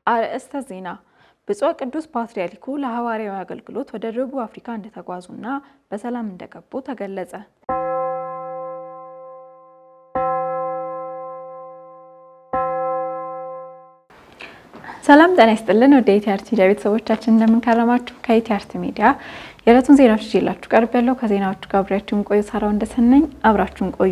አርዕስተ ዜና ብፁዕ ቅዱስ ፓትርያርኩ ለሐዋርያዊ አገልግሎት ወደ ደቡብ አፍሪካ እንደተጓዙና በሰላም እንደገቡ ተገለጸ። ሰላም ጤና ይስጥልን። ወደ ኢቲአርቲ ሚዲያ ቤተሰቦቻችን እንደምንከረማችሁ። ከኢቲአርቲ ሚዲያ የዕለቱን ዜናዎች ይዤላችሁ ቀርብ ያለው ከዜናዎቹ ጋር አብሬያችሁን ቆዩ። ሳራው እንደሰነኝ አብራችሁን ቆዩ።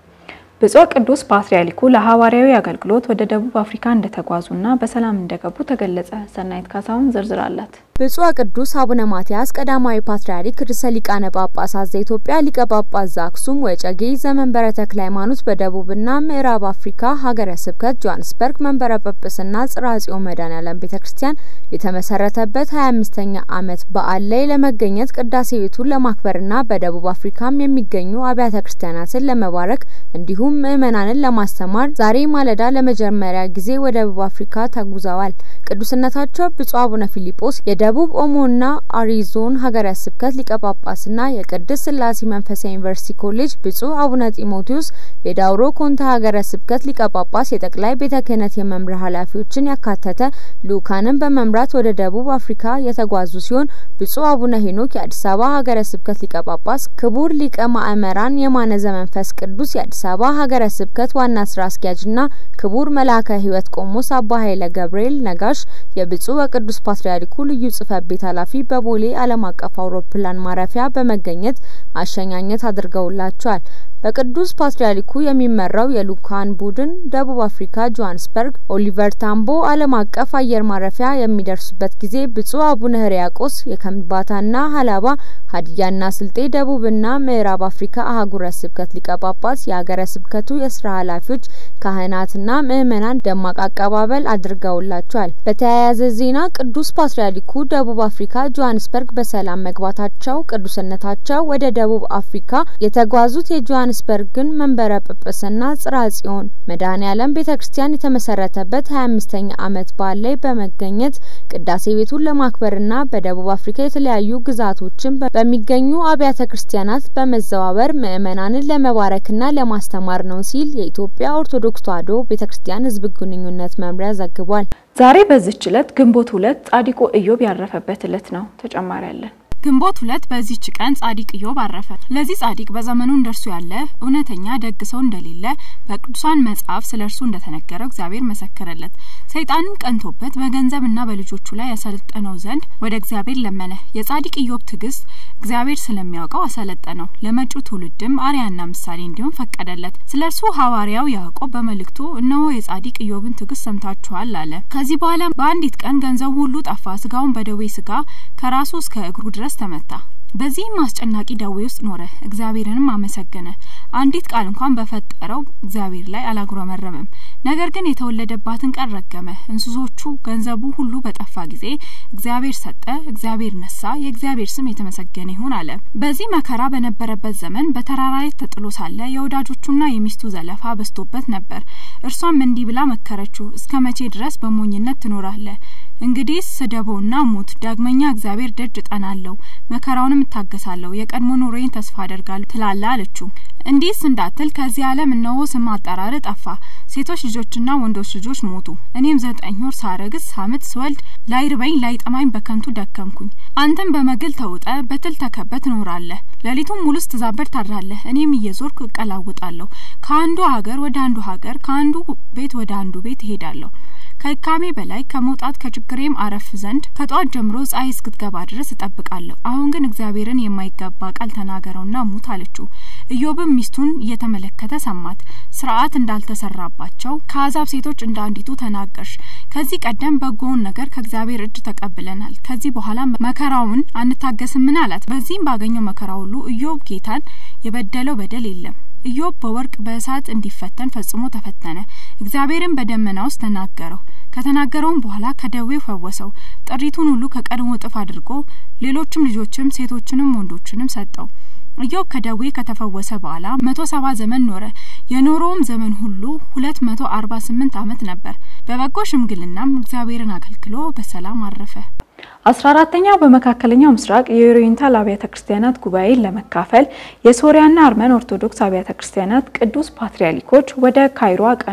ብፁዕ ቅዱስ ፓትርያርኩ ለሐዋርያዊ አገልግሎት ወደ ደቡብ አፍሪካ እንደተጓዙና በሰላም እንደገቡ ተገለጸ። ሰናይት ካሳሁን ዝርዝር አላት። ብፁዕ ቅዱስ አቡነ ማትያስ ቀዳማዊ ፓትርያርክ ርዕሰ ሊቃነ ጳጳሳት ዘኢትዮጵያ ሊቀ ጳጳስ ዘአክሱም ወዕጨጌ ዘመንበረ ተክለ ሃይማኖት በደቡብና ምዕራብ አፍሪካ ሀገረ ስብከት ጆሃንስበርግ መንበረ ጵጵስና ጽርሐ ጽዮን መድኃኔዓለም ቤተ ክርስቲያን የተመሰረተበት 25ኛ ዓመት በዓል ላይ ለመገኘት ቅዳሴ ቤቱን ለማክበርና በደቡብ አፍሪካም የሚገኙ አብያተ ክርስቲያናትን ለመባረክ እንዲሁም ምዕመናንን ለማስተማር ዛሬ ማለዳ ለመጀመሪያ ጊዜ ወደ ደቡብ አፍሪካ ተጉዘዋል። ቅዱስነታቸው ብፁዕ አቡነ ፊሊጶስ የደቡብ ኦሞና አሪ ዞን ሀገረ ስብከት ሊቀ ጳጳስና የቅድስት ሥላሴ መንፈሳዊ ዩኒቨርሲቲ ኮሌጅ ብፁዕ አቡነ ጢሞቴዎስ የዳውሮ ኮንታ ሀገረ ስብከት ሊቀ ጳጳስ የጠቅላይ ቤተ ክህነት የመምሪያ ኃላፊዎችን ያካተተ ልኡካንን በመምራት ወደ ደቡብ አፍሪካ የተጓዙ ሲሆን ብፁዕ አቡነ ሄኖክ የአዲስ አበባ ሀገረ ስብከት ሊቀ ጳጳስ፣ ክቡር ሊቀ ማእመራን የማነ ዘመንፈስ ቅዱስ የአዲስ አበባ ሀገረ ስብከት ዋና ስራ አስኪያጅና ክቡር መልአከ ሕይወት ቆሞስ አባ ኃይለ ገብርኤል ነጋሽ የብፁዕ ወቅዱስ ፓትርያርኩ ልዩ ጽሕፈት ቤት ኃላፊ በቦሌ ዓለም አቀፍ አውሮፕላን ማረፊያ በመገኘት አሸኛኘት አድርገውላቸዋል። በቅዱስ ፓትርያርኩ የሚመራው የልኡካን ቡድን ደቡብ አፍሪካ ጆሃንስበርግ ኦሊቨር ታምቦ ዓለም አቀፍ አየር ማረፊያ የሚደርሱበት ጊዜ ብፁዕ አቡነ ሕርያቆስ የከምባታና ሀላባ ሀዲያና ስልጤ ደቡብና ምዕራብ አፍሪካ አህጉረ ስብከት ሊቀ ጳጳስ የሀገረ ስብከቱ የስራ ኃላፊዎች ካህናትና ምዕመናን ደማቅ አቀባበል አድርገውላቸዋል። በተያያዘ ዜና ቅዱስ ፓትርያርኩ ደቡብ አፍሪካ ጆሃንስበርግ በሰላም መግባታቸው ቅዱስነታቸው ወደ ደቡብ አፍሪካ የተጓዙት የጆሃንስበርግን መንበረ ጵጵስና ጽርሐ ጽዮን መድኃኔዓለም ቤተ ክርስቲያን የተመሰረተበት ሀያ አምስተኛ ዓመት በዓል ላይ በመገኘት ቅዳሴ ቤቱን ለማክበርና በደቡብ አፍሪካ የተለያዩ ግዛቶችን በሚገኙ አብያተ ክርስቲያናት በመዘዋወር ምዕመናንን ለመባረክና ለማስተማር ነው ሲል የኢትዮጵያ ኦርቶዶክስ ተዋሕዶ ቤተ ክርስቲያን ሕዝብ ግንኙነት መምሪያ ዘግቧል። ዛሬ በዚች ዕለት ግንቦት ሁለት ጻድቁ ኢዮብ ያረፈበት ዕለት ነው። ተጨማሪ አለን። ግንቦት ሁለት በዚህች ቀን ጻድቅ ኢዮብ አረፈ። ለዚህ ጻድቅ በዘመኑ እንደርሱ ያለ እውነተኛ ደግ ሰው እንደሌለ በቅዱሳን መጽሐፍ ስለ እርሱ እንደተነገረው እግዚአብሔር መሰከረለት። ሰይጣንም ቀንቶበት በገንዘብና በልጆቹ ላይ ያሰለጠነው ዘንድ ወደ እግዚአብሔር ለመነ። የጻድቅ ኢዮብ ትዕግስት እግዚአብሔር ስለሚያውቀው አሰለጠነው። ለመጪው ትውልድም አርያና ምሳሌ እንዲሆን ፈቀደለት። ስለ እርሱ ሐዋርያው ያዕቆብ በመልእክቱ እነሆ የጻድቅ ኢዮብን ትዕግስት ሰምታችኋል አለ። ከዚህ በኋላ በአንዲት ቀን ገንዘቡ ሁሉ ጠፋ። ስጋውን በደዌ ስጋ ከራሱ እስከ እግሩ ድረስ ተመታ። በዚህም አስጨናቂ ደዌ ውስጥ ኖረ። እግዚአብሔርንም አመሰገነ። አንዲት ቃል እንኳን በፈጠረው እግዚአብሔር ላይ አላጉረመረመም። ነገር ግን የተወለደባትን ቀን ረገመ። እንስሶቹ፣ ገንዘቡ ሁሉ በጠፋ ጊዜ እግዚአብሔር ሰጠ፣ እግዚአብሔር ነሳ፣ የእግዚአብሔር ስም የተመሰገነ ይሁን አለ። በዚህ መከራ በነበረበት ዘመን በተራራ ላይ ተጥሎ ሳለ የወዳጆቹና የሚስቱ ዘለፋ በዝቶበት ነበር። እርሷም እንዲህ ብላ መከረችው፣ እስከ መቼ ድረስ በሞኝነት ትኖራለህ? እንግዲህ ስደበውና ሙት። ዳግመኛ እግዚአብሔር ደጅ እጠናለሁ፣ መከራውንም እታገሳለሁ፣ የቀድሞ ኑሮዬን ተስፋ አደርጋለሁ ትላለ አለችው። እንዲህስ እንዳትል ከዚህ ዓለም እነሆ ስም አጠራር ጠፋ። ሴቶች ልጆችና ወንዶች ልጆች ሞቱ። እኔም ዘጠኝ ወር ሳረግዝ ሳምጥ ስወልድ ላይርበኝ ላይጠማኝ በከንቱ ደከምኩኝ። አንተም በመግል ተውጠ በትል ተከበ ትኖራለህ። ሌሊቱም ሙሉ ስትዛበር ታድራለህ። እኔም እየዞርኩ እቀላውጣለሁ። ከአንዱ ሀገር ወደ አንዱ ሀገር፣ ከአንዱ ቤት ወደ አንዱ ቤት እሄዳለሁ። ከድካሜ በላይ ከመውጣት ከችግሬም አረፍ ዘንድ ከጠዋት ጀምሮ ፀሐይ እስክትገባ ድረስ እጠብቃለሁ። አሁን ግን እግዚአብሔርን የማይገባ ቃል ተናገረውና ሙት አለችው። ኢዮብም ሚስቱን እየተመለከተ ሰማት። ስርዓት እንዳልተሰራባቸው ከአሕዛብ ሴቶች እንደ አንዲቱ ተናገርሽ። ከዚህ ቀደም በጎውን ነገር ከእግዚአብሔር እጅ ተቀብለናል። ከዚህ በኋላ መከራውን አንታገስምን አላት። በዚህም ባገኘው መከራ ሁሉ ኢዮብ ጌታን የበደለው በደል የለም። ኢዮብ በወርቅ በእሳት እንዲፈተን ፈጽሞ ተፈተነ። እግዚአብሔርን በደመና ውስጥ ተናገረው። ከተናገረውም በኋላ ከደዌው ፈወሰው። ጥሪቱን ሁሉ ከቀድሞ እጥፍ አድርጎ ሌሎችም ልጆችም ሴቶችንም ወንዶችንም ሰጠው። ኢዮብ ከደዌ ከተፈወሰ በኋላ መቶ ሰባ ዘመን ኖረ። የኖረውም ዘመን ሁሉ ሁለት መቶ አርባ ስምንት ዓመት ነበር። በበጎ ሽምግልናም እግዚአብሔርን አገልግሎ በሰላም አረፈ። አስራ አራተኛው በመካከለኛው ምስራቅ የኦሪየንታል አብያተ ክርስቲያናት ጉባኤን ለመካፈል የሶሪያና አርመን ኦርቶዶክስ አብያተ ክርስቲያናት ቅዱስ ፓትርያርኮች ወደ ካይሮ አቀኑ።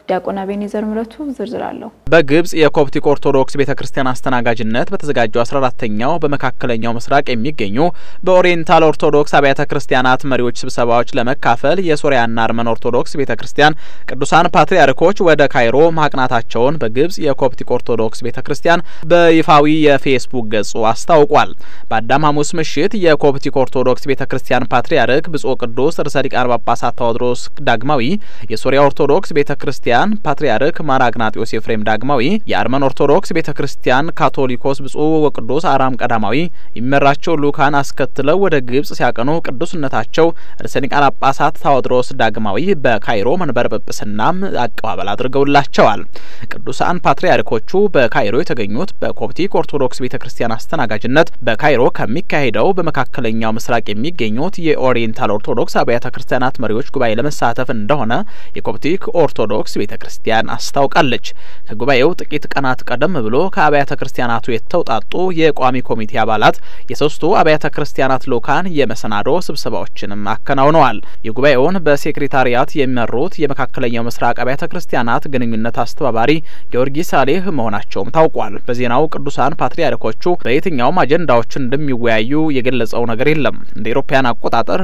ዲያቆን አቤኔዘር ምረቱ ዝርዝር አለው። በግብጽ የኮፕቲክ ኦርቶዶክስ ቤተ ክርስቲያን አስተናጋጅነት በተዘጋጀው አስራ አራተኛው በመካከለኛው ምስራቅ የሚገኙ በኦሪየንታል ኦርቶዶክስ አብያተ ክርስቲያናት መሪዎች ስብሰባዎች ለመካፈል የሶሪያና አርመን ኦርቶዶክስ ቤተ ክርስቲያን ቅዱሳን ፓትርያርኮች ወደ ካይሮ ማቅናታቸውን በግብጽ የኮፕቲክ ኦርቶዶክስ ቤተ ክርስቲያን በይፋዊ የፌስቡክ ገጹ አስታውቋል። በአዳም ሐሙስ ምሽት የኮፕቲክ ኦርቶዶክስ ቤተ ክርስቲያን ፓትርያርክ ብጹዕ ቅዱስ ርዕሰ ሊቃነ ጳጳሳት ቴዎድሮስ ዳግማዊ፣ የሶሪያ ኦርቶዶክስ ቤተ ክርስቲያን ፓትርያርክ ማር አግናጢዮስ ኤፍሬም ዳግማዊ፣ የአርመን ኦርቶዶክስ ቤተ ክርስቲያን ካቶሊኮስ ብጹዕ ወቅዱስ አራም ቀዳማዊ የሚመራቸው ልኡካን አስከትለው ወደ ግብጽ ሲያቀኑ ቅዱስነታቸው ርዕሰ ሊቃነ ጳጳሳት ቴዎድሮስ ዳግማዊ በካይሮ መንበረ ጵጵስናም አቀባበል አድርገውላቸዋል። ቅዱሳን ፓትርያርኮቹ በካይሮ የተገኙት በኮፕቲክ ኦርቶዶክስ ቤተ ክርስቲያን አስተናጋጅነት በካይሮ ከሚካሄደው በመካከለኛው ምስራቅ የሚገኙት የኦሪየንታል ኦርቶዶክስ አብያተ ክርስቲያናት መሪዎች ጉባኤ ለመሳተፍ እንደሆነ የኮፕቲክ ኦርቶዶክስ ቤተ ክርስቲያን አስታውቃለች። ከጉባኤው ጥቂት ቀናት ቀደም ብሎ ከአብያተ ክርስቲያናቱ የተውጣጡ የቋሚ ኮሚቴ አባላት የሶስቱ አብያተ ክርስቲያናት ልኡካን የመሰናዶ ስብሰባዎችንም አከናውነዋል። የጉባኤውን በሴክሬታሪያት የሚመሩት የመካከለኛው ምስራቅ አብያተ ክርስቲያናት ግንኙነት አስተባባሪ ጊዮርጊስ ሳሌህ መሆናቸውም ታውቋል። በዜናው ቅዱሳን ፓትርያርኮቹ በየትኛውም አጀንዳዎችን እንደሚወያዩ የገለጸው ነገር የለም። እንደ ኤሮፓያን አቆጣጠር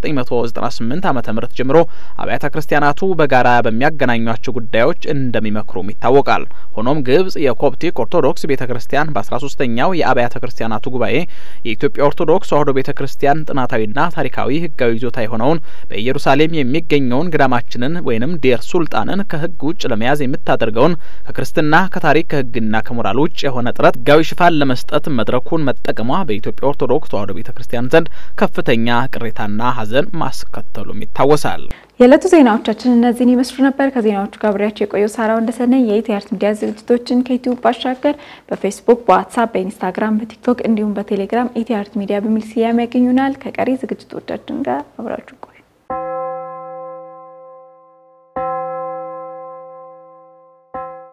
በ1998 ዓ ም ጀምሮ አብያተ ክርስቲያናቱ በጋራ በሚያገናኟቸው ጉዳዮች እንደሚመክሩም ይታወቃል። ሆኖም ግብጽ የኮፕቲክ ኦርቶዶክስ ቤተ ክርስቲያን በ13ኛው የአብያተ ክርስቲያናቱ ጉባኤ የኢትዮጵያ ኦርቶዶክስ ተዋሕዶ ቤተ ክርስቲያን ጥናታዊና ታሪካዊ ሕጋዊ ይዞታ የሆነውን በኢየሩሳሌም የሚገኘውን ገዳማችንን ወይንም ዴር ሱልጣንን ከሕግ ውጭ ለመያዝ የምታደርገውን ከክርስትና ከታሪክ ከሕግና ከሞራል ውጭ የሆነ ጥረት ሕጋዊ ሽፋን ለመስጠት መድረኩን መጠቀሟ በኢትዮጵያ ኦርቶዶክስ ተዋሕዶ ቤተ ክርስቲያን ዘንድ ከፍተኛ ቅሬታና ሐዘን ማስከተሉም ይታወሳል። የዕለቱ ዜናዎቻችን እነዚህን ይመስሉ ነበር። ከዜናዎቹ ጋር አብሬያቸው የቆየው ሳራው እንደሰነኝ የኢቲአርት ሚዲያ ዝግጅቶችን ከዩቲዩብ ባሻገር በፌስቡክ፣ በዋትሳፕ፣ በኢንስታግራም፣ በቲክቶክ እንዲሁም በቴሌግራም ኢቲአርት ሚዲያ በሚል ስያሜ ያገኙናል። ከቀሪ ዝግጅቶቻችን ጋር አብራችሁ